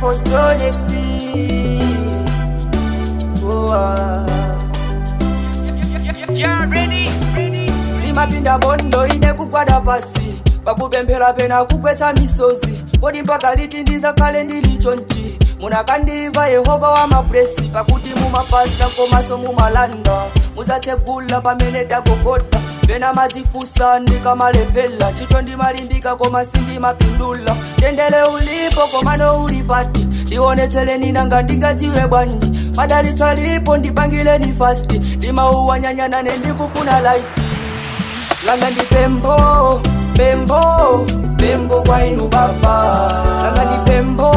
apostolexi oh, ah. limapinda bondo ine kugwada pasi pakupemphera pena kugwetsa misozi kodi mpaka liti ndizakhale ndili chonchi munakandiva yehova wa mapuresi pakuti mumapasa komaso mumalanda muzatsegula pamene tagogoda pena madzifusa ndikamalephera chito ndimalimbika koma sindimapindula tendele ulipo komano uli pati ndionetseleni nanga ndingadziwe bwanji madalitso alipo ndipangileni fasti ndimauwanyanyanane ndikufuna laiti langa ndi pembo pembo pembo kwa inu baba langa ndi pembo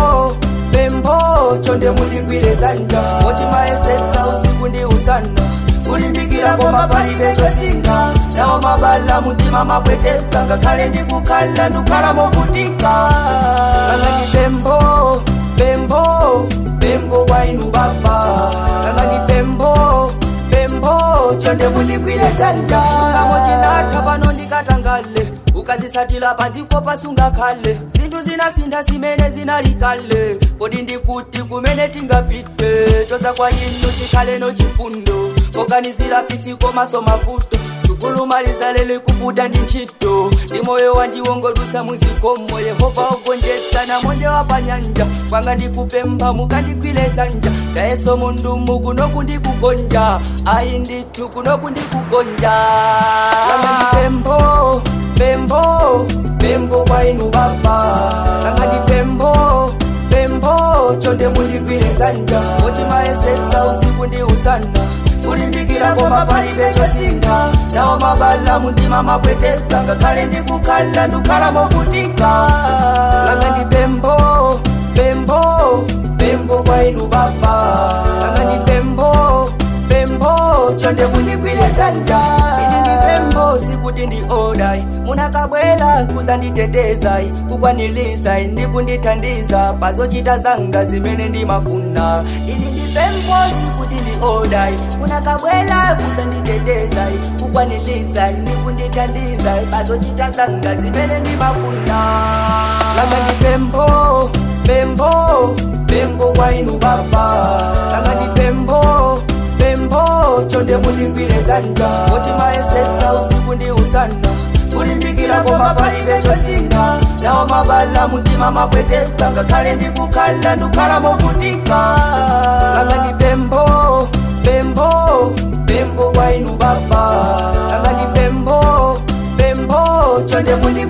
pembo chonde mundigwire dzanja oti mayesetsa usiku ndi usana kulimbikira koma palibe chosinga nawo mabala mutima mapweteka ngakhale ndikukhala ndikukhala movutika langa ndi pembo pembo pembo kwa inu baba langa ndi pembo pembo chonde mundigwire dzanja ngamo chinatha pano ndikatangale ukazitsatira padziko pasungakhale zinthu zinasintha zimene zinali kale kodi ndikuti kumene tingapite chodza kwa inu chikhaleno chifundo poganizira pisiko maso mavuto sukulu malizalele kuputa ndi ntchito ndi moyo wanjiwongodutsa muzikomo yehova ogonjetsa na monde wa panyanja kwanga ndikupempha mukandigwire dzanja ndayeso mundumu kuno kundikugonja ayi ndithu kuno kundikugonja langa ndi pembo pembo pembo kwa inu baba langa ndi pembo pembo chonde mundigwire dzanja oti mayesetsa usiku ndi usana kulimbikira koma palibe chosinga nawo mabala mutima mapweteka ngakhale ndikukhala ndikukhala movutika langa ndi pembo pembo pembo kwa inu baba langa ndi pembo pembo chonde mundigwire dzanja ili ndi pembo sikuti ndi odai munakabwera kuzanditetezai kukwanilisai ndikundithandiza pazochita zanga zimene ndimafuna ili ndi pembo sikuti ndi odai munakabwera kuzanditetezai kukwanilisai ndikundithandiza pazochita zanga zimene ndimafuna langa ndi pembo pembo pembo kwa inu baba langa ndi pembo pembo chonde mundigwire dzanja oti mayesetsa usiku ndi usana kulimbikira koma palibe chosinga nawo mabala mutima mapweteka ngakhale ndikukhala ndikukhala movutika langa ndi pembo pembo pembo kwa inu baba langa ndi pembo pembo chonde mundigwire